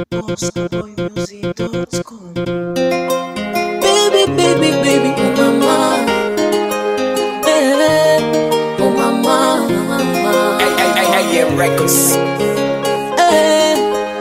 Oscarboymusic.com Baby, baby, baby, oh mama eh, Oh mama Records. eh,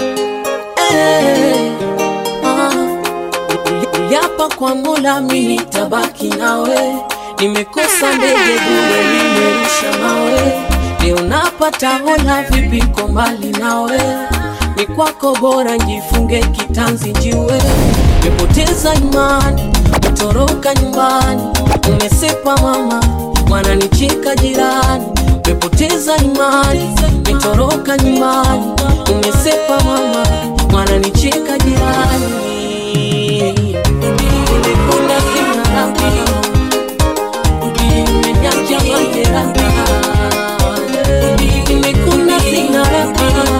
eh, ah. Uliapa kwa Mola mimi tabaki nawe, nimekosa ndege bure, nimerusha mawe, leo napata hola, vipi ko mbali nawe, ni kwako bora njifunge kitanzi njiwe, nimepoteza imani, utoroka nyumbani, umesepa mama, wananicheka jirani, umepoteza imani, nitoroka nyumbani, umesepa mama, wananicheka jirani Nimekula sina raha. Nimeacha majeraha. Nimekula sina raha.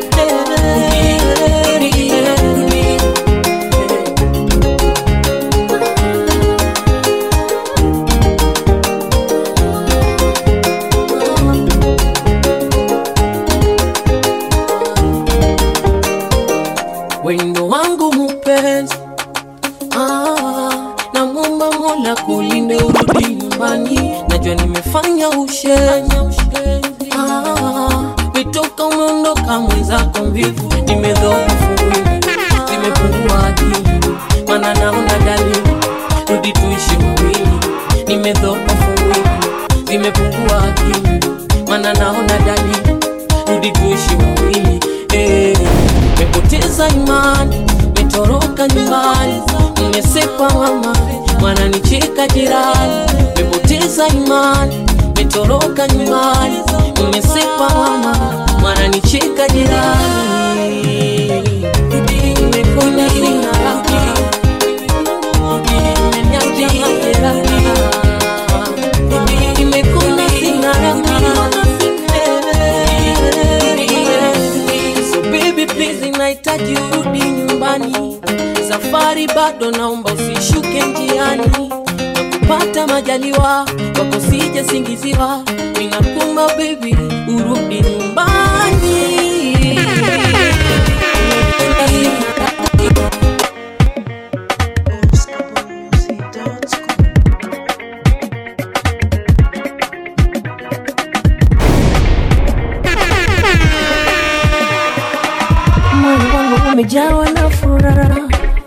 Wendo wangu mupenzi Ah, namwomba Mola kulinde urudi nyumbani, najua nimefanya ushenzi. Ah, metoka umeondoka mwenzako mvivu, nimedhoofu mwili, zimepungua akili, maana naona dalili, rudi tuishi wawili. Nimedhoofu mwili, zimepungua akili, maana naona dalili, rudi tuishi wawili. Eh, mepoteza imani, metoroka nyumbani, mmesepa mama, wananicheka jirani, mepoteza imani, metoroka nyumbani, mmesepa mama, wananicheka jirani. Nimekona sina raha, nimeniacha majeraha. Nimekona sina raha. So baby please, nahitaji urudi nyumbani, safari bado, naomba usishuke njiani, na kupata majaliwa wako sije singiziwa, ninakumba baby, urudi nyumbani. Oscarboymusic.com moyo wangu umejawa na furaha,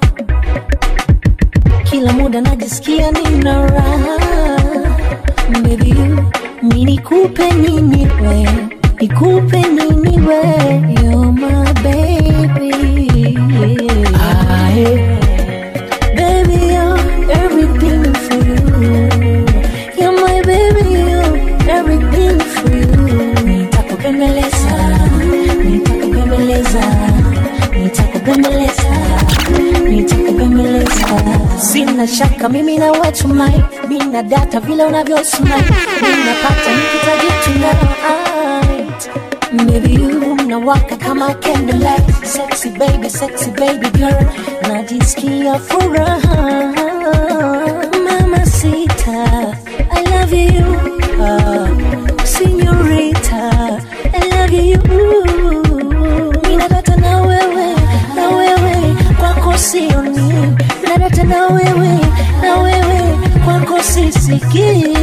kila muda najisikia nina raha. Baby you, mi nikupe nini we, nikupe nini we, you're my baby. Aye. Baby, you're everything for you. You're my baby, you're everything for you. Nitakupembeleza, nitakupembeleza, nitakupembeleza, nitakupembeleza. Sina shaka mimi na watu mai, mina data vile unavyosmile, ninapata nikitaji tonight. Baby you unawaka kama candlelight Sexy baby, sexy baby girl Najisikia furaha Mama sita I love you uh, Señorita I love you Ninadata na wewe, na wewe Kwako sioni Ninadata na wewe, na wewe Kwako sisikii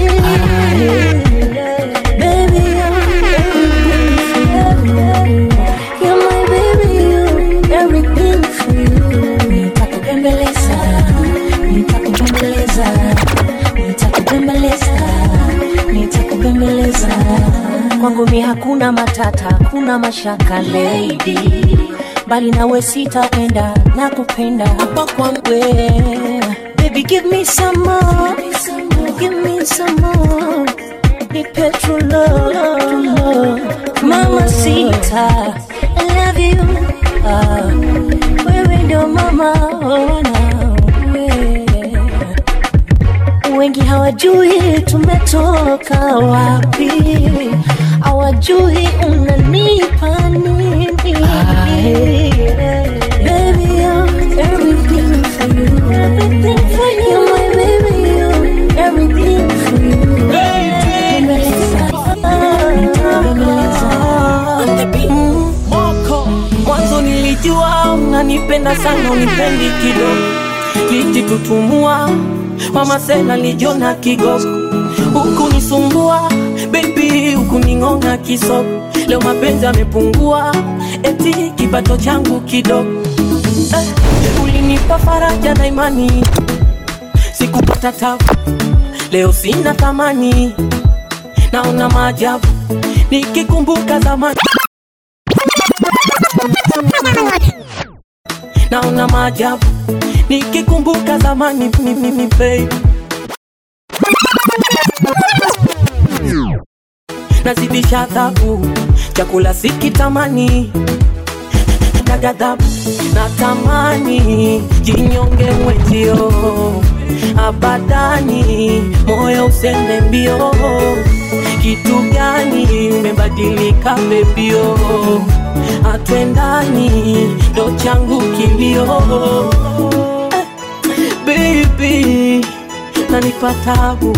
Baby you're everything for you You're my baby, you're everything for you Nitakupembeleza, nitakupembeleza Nitakupembeleza, nitakupembeleza Kwangu mi hakuna matata, hakuna mashaka lady Bali nawe sitaenda, nakupenda hapa kwangu Baby give me some more, give me some more ni petrol love, mama sita I love you ah, wewe ndio mama wanawe wengi hawajui tumetoka wapi hawajui unanipa nini Baby, you're everything for you. Everything for you. You're my baby, you're everything for you. Moko mwanzo nilijua unanipenda sana unipendi kidogo lijitutumua wamasela lijona kigogo huku nisumbua bebi huku ning'ong'a kisoko leo mapenzi amepungua eti kipato changu kidogo eh, ulinipa faraja na imani sikupata tabu leo sina thamani naona maajabu nikikumbuka zamani naona maajabu nikikumbuka zamani mimi babe nazidisha adhabu chakula sikitamani na ghadhabu natamani jinyonge mwenzio abadani moyo usende mbio kitu gani umebadilika bebio atwendani ndo changu kilio eh, baby nanipa tabu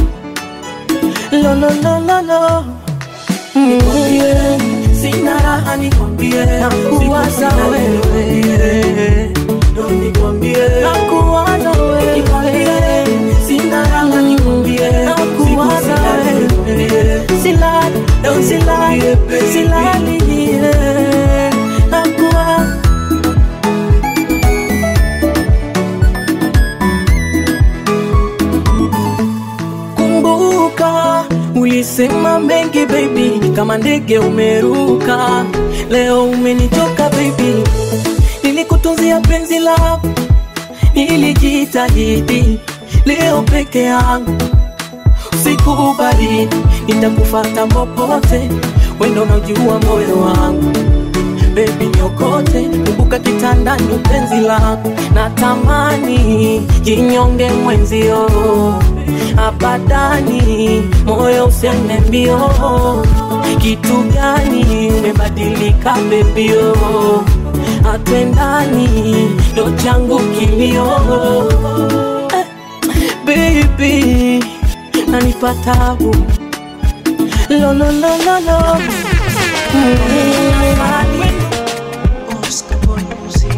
lololololo nikwambie sina raha nikwambie nakuwaza wewe ndo nikwambie nakuwaza wewe nikwambie sina raha nikwambie nakuwaza wewe silali silali silali eh, nakuwaza kumbuka ulisema mengi baby kama ndege umeruka leo umenitoka baby nilikutunzia penzi lako nilijitahidi leo peke yangu usiku baridi nitakufata popote wendo unajua moyo wangu bebi nyokote kumbuka kitandani penzi lako natamani jinyonge mwenzio abadani moyo usende mbio kitu gani umebadilika bebio atwendani ndo changu kilio eh, baby nanipa tabu lololololo Oscar Boy Music.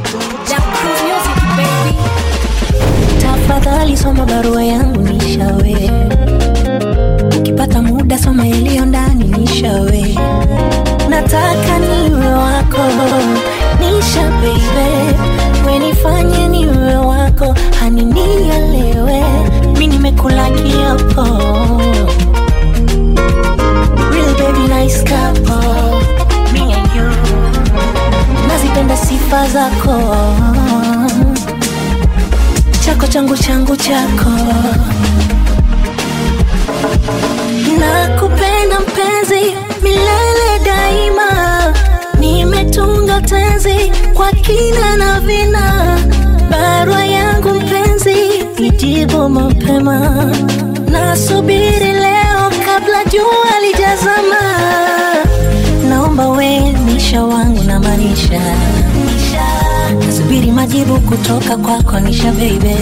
tafadhali soma barua yangu nishawe ukipata muda soma yaliyo ndani nishawe nataka niwe wako nisha beibe wenifanye niwe wako haninielewe mi nimekula kiapo Real baby nice couple me and you nazipenda sifa zako chako changu changu chako nakupenda mpenzi milele daima nimetunga tenzi kwa kina na vina barua yangu mpenzi ijibu mapema nasubiri leo kabla jua lijazama naomba we nisha wangu na manisha nasubiri majibu kutoka kwako nisha beibe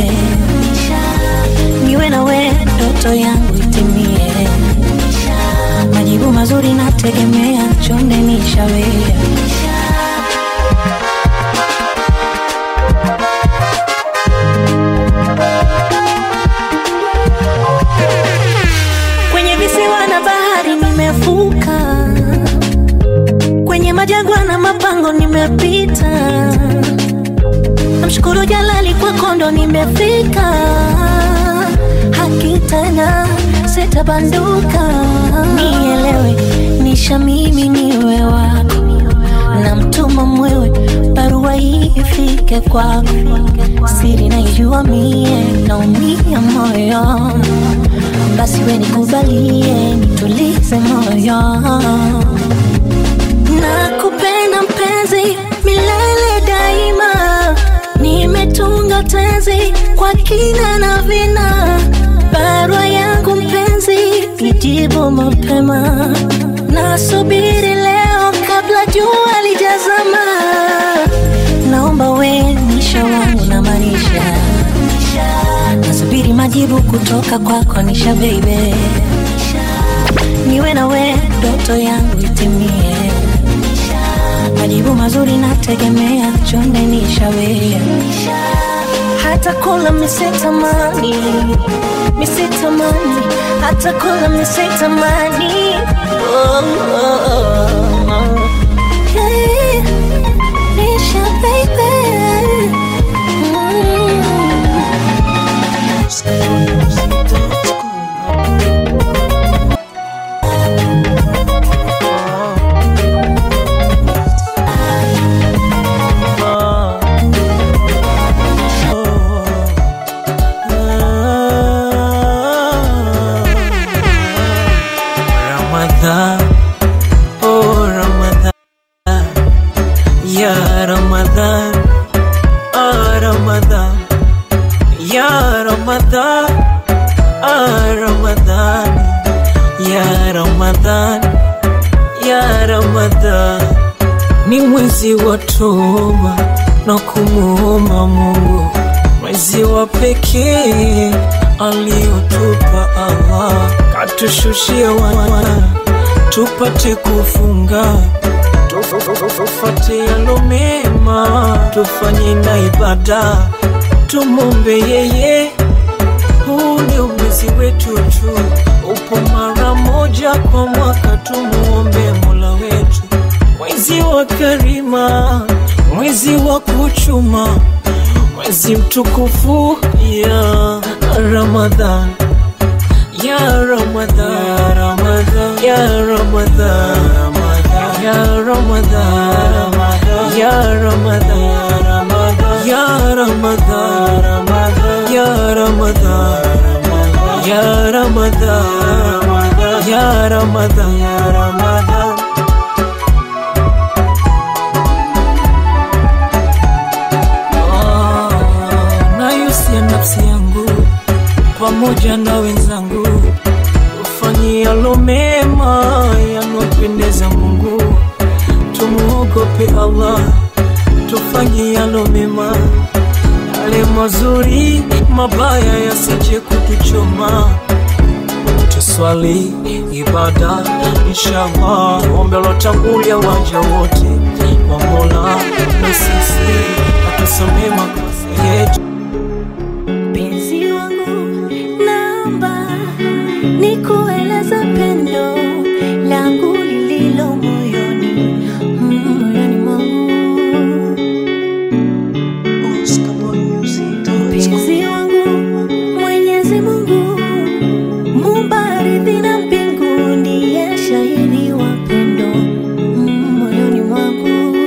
niwe na we ndoto yangu itimie majibu mazuri nategemea chonde nishawe kwenye visiwa na bahari nimevuka kwenye majangwa na mapango nimepita namshukuru jalali kwa kondo nimefika haki tena sitabanduka nielewe nisha mimi niwe wako na mtuma mwewe barua hii ifike kwako siri naijua mie naumia moyo basi we nikubalie nitulize moyo nakupenda mpenzi milele daima nimetunga tenzi kwa kina na vina barua yangu mpenzi ijibu mapema nasubiri leo kabla jua lijazama naomba we nisha wangu na manisha nasubiri majibu kutoka kwako nisha beibe niwe na we ndoto yangu itimie majibu mazuri nategemea, chonde nishawea, hata kula misitamani, misitamani, hata kula misitamani. Oh, oh, oh, oh. Yeah, nisha baby. Mm. Ramadhan, oh Ramadhan, ya Ramadhan, ah Ramadhan, ya Ramadhan, ah Ramadhan, ya Ramadhan, ya Ramadhan. Ni mwezi wa toba na kumuomba Mungu, mwezi wa pekee aliotupa Allah, katushushia wana tupate kufunga tufate yalo mema, tufanye na ibada, tumombe yeye. Huu ndio mwezi wetu tu, upo mara moja kwa mwaka, tumuombe Mola wetu. Mwezi wa karima, mwezi wa kuchuma, mwezi mtukufu ya Ramadhan ya Ramadhan, ya Ramadhan, ya Ramadhan, ya Ramadhan, ya Ramadhan, ya Ramadhan, ya Ramadhan, ya Ramadhan, ya Ramadhan, ya Ramadhan. Oh, nayusia nafsi yangu pamoja na wenzangu tufanyialo mema yanopendeza Mungu, tumuogope Allah, tufanyialo mema yale mazuri, mabaya yasije kutuchoma. Tuswali ibada inshallah, ombe lotangulia waja wote wa Mola, na sisi atusomee makosa yetu. Mpenzi wangu, naomba nikueleze pendo langu lililo moyoni, mm, moyoni mwangu. Oscar Boy Music. Mpenzi wangu, Mwenyezi Mungu muumba ardhi na mbingu, ndiye shahidi wa pendo mm, moyoni mwangu.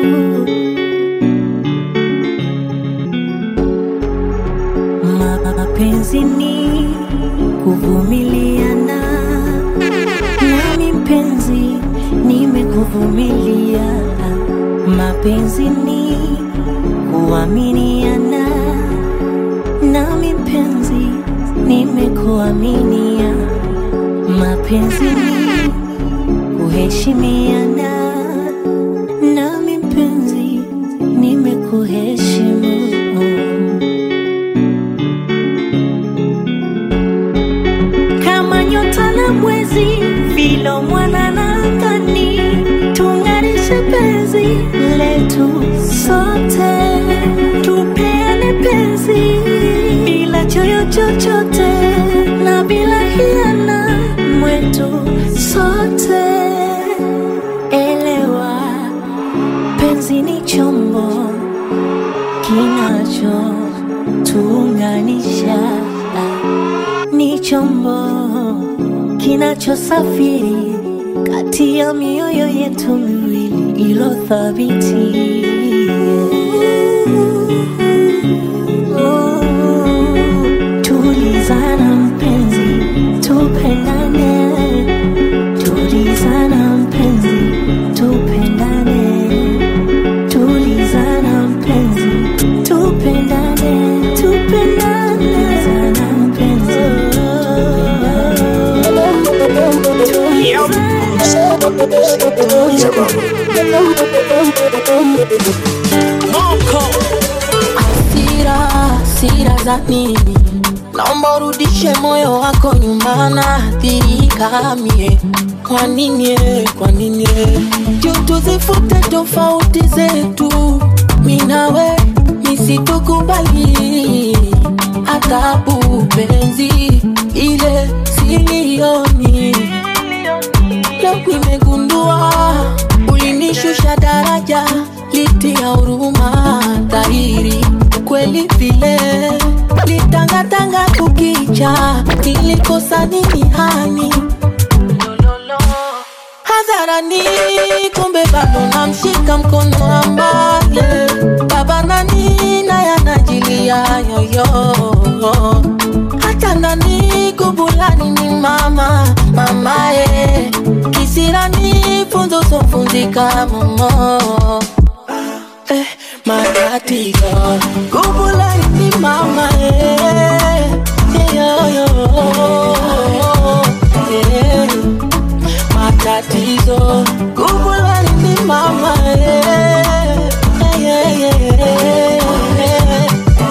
Mapenzi ni kuvumiliana, nami mpenzi nimekuvumilia. Mapenzi ni kuaminiana, nami mpenzi nimekuaminia. Mapenzi ni kuheshimiana, nami mpenzi nimekuheshimu. kama nyota na mwezi, vilo mwana na angani, tung'arishe penzi letu sote, tupeane penzi bila choyo chochote na bila hiana mwetu sote. Elewa, penzi ni chombo kinachotuunganisha ni chombo kinachosafiri kati ya mioyo yetu miwili ilo thabiti. Oh, Tulizana mpenzi, tupendane. Tulizana mpenzi, tupendane. Tulizana mpenzi, tupendane, tupendane. Tulizana mpenzi, Hasira, hasira za nini? Naomba urudishe moyo wako nyuma, naathirika mie. kwa nini eh, kwa nini eh? juu tuzifute tofauti zetu minawe misitukubali adhabu penzi ile silioni leo nimegundua ulinishusha daraja liti ya huruma dhahiri kweli vile litangatanga kukicha nilikosa nini hani hadharani kumbe bado namshika mkono ambaye baba nani naye anajilia yoyo hata ndani kubulani ni mama mamaye kisirani funzo sofunzika momo eh, matatizo kubulani ni mama eh, yoyo eh, matatizo kubulani ni mama eh, eh, eh, eh, eh.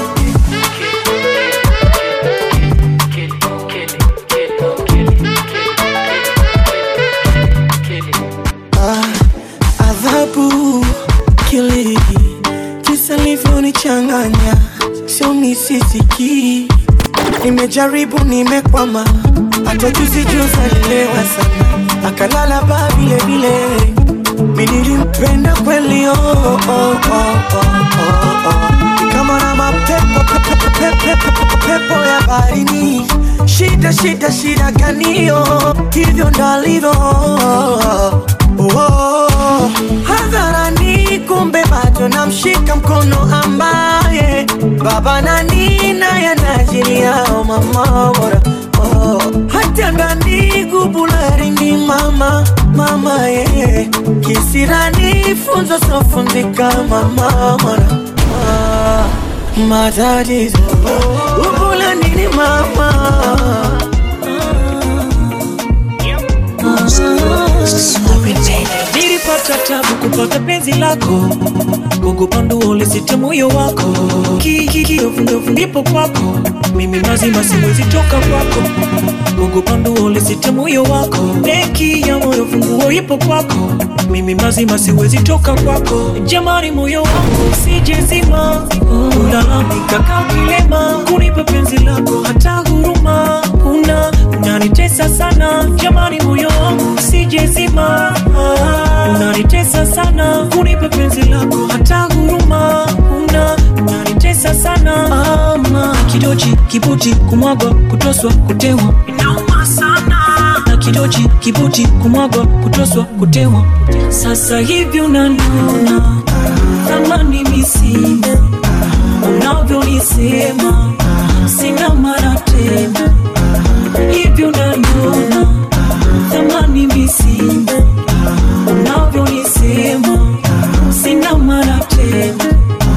adhabu kili jinsi alivyonichanganya sio misisikii nimejaribu nimekwama hata juzi juzi alilewa sana akalala ba vile vile mi nilimpenda kweli oh, oh, oh, oh, oh, oh. kama na mapepo pepo, pepo, pepo, pepo ya barini shida shida shida ganio hivyo ndalivyo oh, hadharani kumbe bado namshika mkono ambaye baba nani naye anajiliao mama bora oh, hata ndani gubularini mama mama ye kisirani funzo sofunzika mama bora ah, matatizo gubulanini mama nilipata tabu kupata penzi lako gogopa nduo lisite moyo wako kikiofundofu ndipo kwako mimi mazima siwezi toka kwako gogopa nduo lisite moyo wako benki ya moyo funguo ipo kwako mimi mazima siwezi toka kwako jamani moyo wangu sijezima ulalamika kakilema kunipa penzi lako hata huruma una unanitesa sana jamani moyo wangu sijezima unanitesa sana kunipa penzi lako hata huruma una unanitesa sana ama kidochi kibuti kumwagwa kutoswa kutewa inauma sana na kidochi kibuti kumwagwa kutoswa kutewa sasa hivi unaniona thamani misina unavyonisema sina mara tena hivi unaniona thamani misina unavyonisema sina mara tena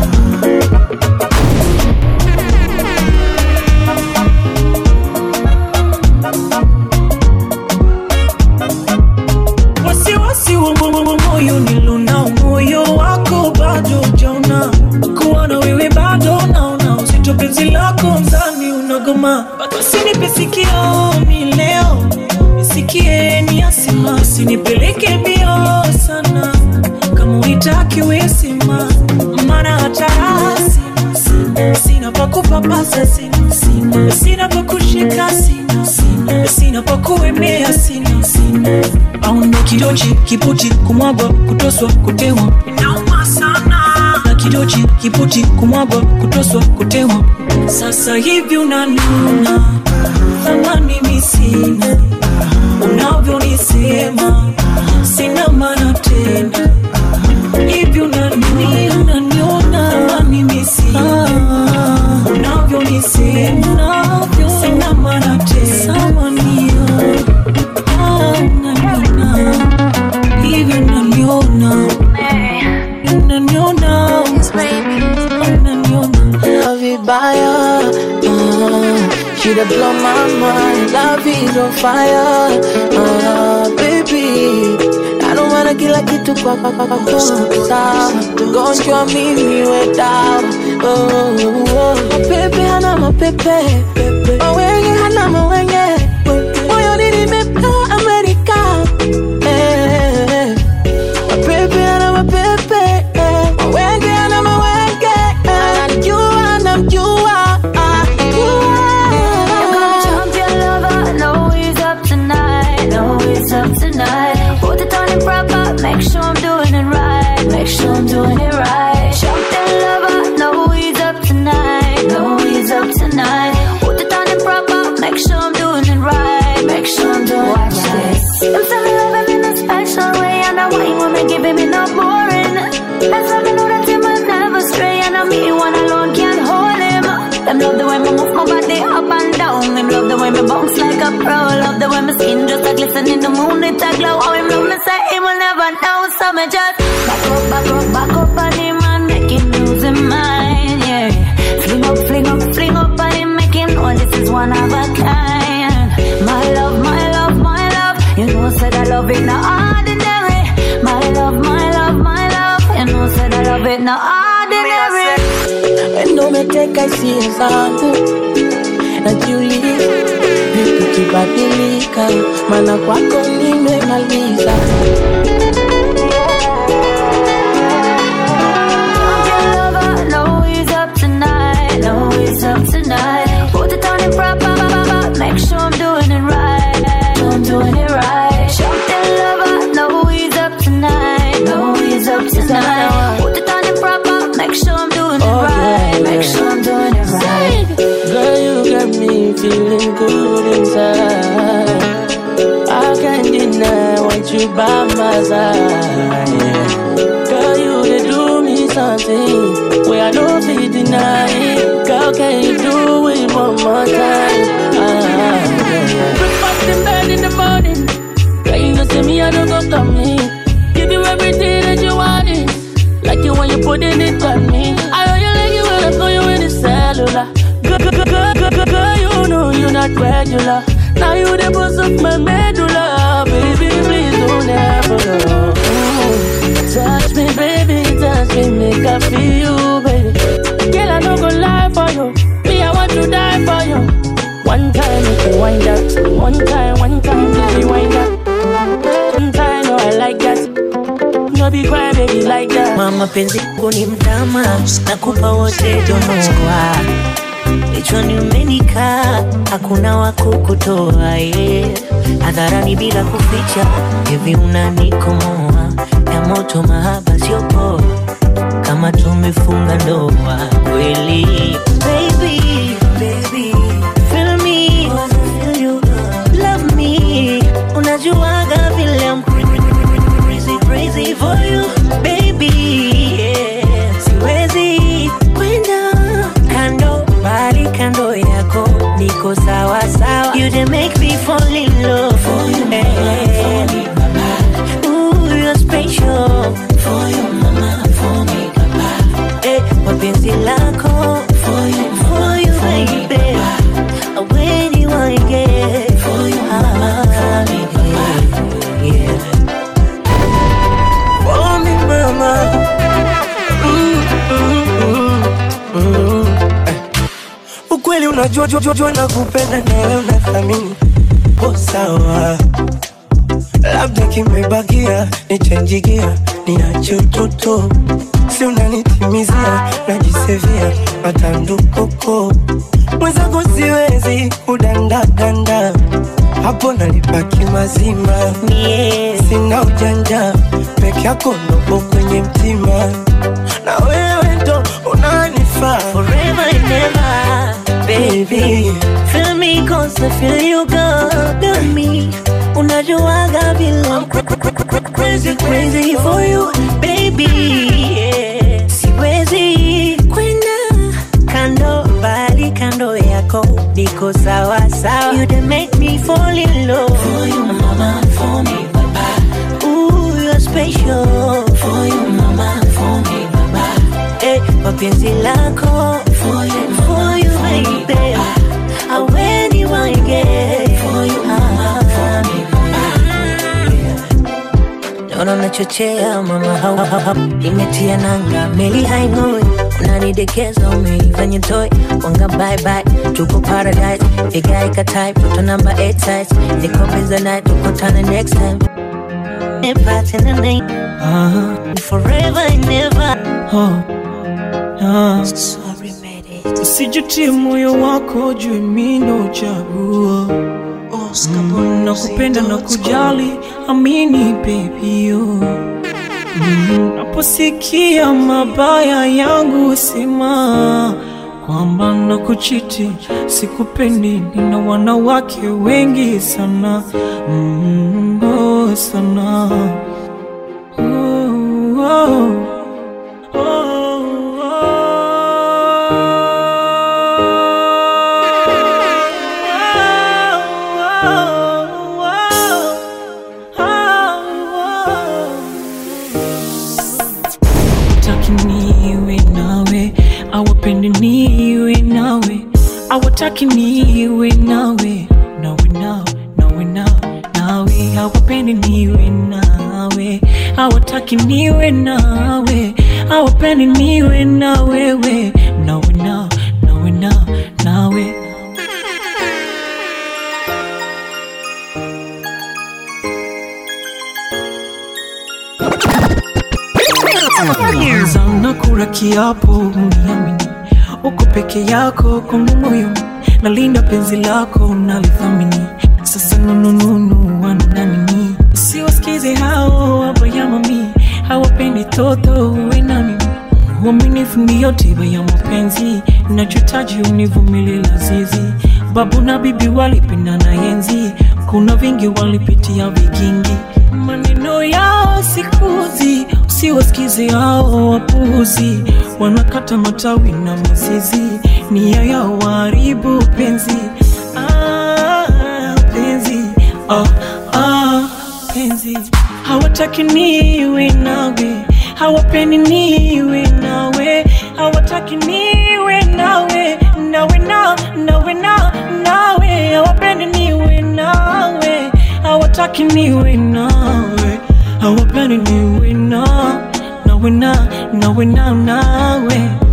wasiwasi wa mo- mo- moyo nilonao moyo wako bado jaona kuwa na wewe bado naona uzito penzi lako mzani unagoma basinipe sikio mi leo nisikie ni asima sinipeleke mbio sana kama uitaki wesima mana hata rasi sina, sina pa kupapasa sina, sina, sina pa kushika sina, sina, sina pa kuemea sina, sina au ndo kidochi kiputi kumwagwa kutoswa kutewa inauma sana na kidochi kiputi kumwagwa kutoswa kutewa sasa hivi unaniona thamani misina unavyonisema sina maana tena hivi unani unaniona thamani misina unavyonisema sina maana tena sawanio unaniona hivi unaniona unaniona unaniona vibaya uh, She the blow my mind Love is on fire uh, Baby I don't wanna kila kitu kwa kwa kwa kwa kwa sawa Gonjwa mimi we dawa oh, oh. Mapepe hana mapepe Mawenge hana mawenge Moyoni nimepewa Amerika Them love the way me move my body up and down. Them love the way me bounce like a pro. Love the way my skin just a glisten in the moon. It a glow. How him love me say him will never know. So me just back up, back up, back up on him and make him lose his mind. Yeah, fling up, fling up, fling up on him, make him know this is one of a kind. My love, my love, my love. You know said I love it not ordinary. My love, my love, my love. You know said I love it not ordinary. Endo umeteka hisia zangu, najiuliza vipi kibadilika, maana kwako nimemaliza. No, he's up tonight. No, he's up tonight. Put it on him proper, make sure I'm doing it right. I'm doing it right. Something lover. No, he's up tonight. No, he's up tonight. Put it on him proper, make sure I'm doing it Oh, right. yeah, Make yeah. sure I'm doing it right. Girl, you got me feeling good inside. I can't deny what you by my side. yeah. Girl, you they do me something where I don't feel deny it. Girl, can you do it one more time? Ah, yeah. Breakfast in bed in the morning. Girl, you know see me, I don't go come in. Give you everything that you want it. Like you when you putting it on me. I know you like it when I call you in the cellular. Girl, girl, girl, girl, girl, girl, you know you're not regular. Now you the boss of my medulla. Baby, please don't ever go. Mm. Touch me, baby, touch me, make I feel you, baby. Girl, I no go lie for you. Me, I want to die for you. One time, you can wind up. One time, one time, baby, wind up. One time, no, I like that. No be cry, baby, like that. Mama penzi yangu ni mtama, nakupa wote donoa Kichwani umenikaa, hakuna wa kukutoa yeah. Hadharani bila kuficha, hivi unanikomoa ya moto, mahaba sio poa, kama tumefunga ndoa kweli. Baby, baby, feel me, feel you, love me, unajuaga vile I'm crazy, crazy for you, baby. Yeah. Siwezi kwenda kando, bali kando yako niko sawa sawa. You dey make me fall in love for you, yeah. Ooh, you're special for you, mama, for me, papa. Eh, mapenzi lako for you, for you, baby. When you want get for you, mama, for me, yeah. For me, mama. Mm, mm, mm, mm. Eh. Ukweli unajua jua, jua, jua nakupenda na wewe unathamini po sawa, labda kimebakia nichenjigia, niache utoto, si unanitimizia, najisevia matandukoko mwenzako, siwezi kudandadanda hapo nalipaki mazima Yeah. sina ujanja peke yako ndogo kwenye mtima na wewe ndo unanifaa forever and ever, baby. Feel me cause I feel you got got me. Unajuaga vile I'm cra- cra- cra- cra- crazy crazy for you, baby. Yeah. Siwezi kwenda kando, bali kando yako niko sawa sawa. You dey make me fall in love for you, mama, for me, papa. Ooh, you're special for you, mama, for me, papa. Eh, mapenzi lako for you, for you, baby. I when you want get for you, mama, for me, Naona unachochea mama, hau, hau, hau. imetia nanga, meli haing'oi, unanidekeza umeifanya toy, wanga bye bye, tuko paradise, vigaika type, toto number 8 size, niko busy night, tukutane next time. Never tena night, forever and never. Oh, ah. Sorry, baby. Usijutie moyo wako juu mimi ndo chaguo Oscar Mm, nakupenda na kujali, amini baby yo. Mm, Naposikia mabaya yangu sema kwamba nakuchiti, sikupendi, nina wanawake wengi sana mm, oh, sana oh, oh, oh, oh. niwe nawe hawataki niwe nawe nawe nao nawe nao nawe hawapendi niwe nawe hawataki niwe nawe hawapendi niwe na wewe nawe nao nawe nao nawe sana kula kiapo uniamini uko peke yako kwangu moyo nalinda penzi lako nalithamini sasa nunununu wanananini siwasikize hao wabayamami hawapendi toto uwe na mimi uaminifu ndiyo tiba ya mapenzi nachotaji univumilie lazizi babu na bibi walipendana enzi kuna vingi walipitia vigingi maneno yao sikuzi usiwasikize hao wapuzi wanakata matawi na mizizi nia yao waharibu penzi ah, penzi ah, ah, penzi hawataki niwe nawe hawapendi niwe nawe hawataki niwe nawe nawe na nawe na nawe hawapendi niwe nawe hawataki niwe nawe hawapendi niwe na nawe na nawe na nawe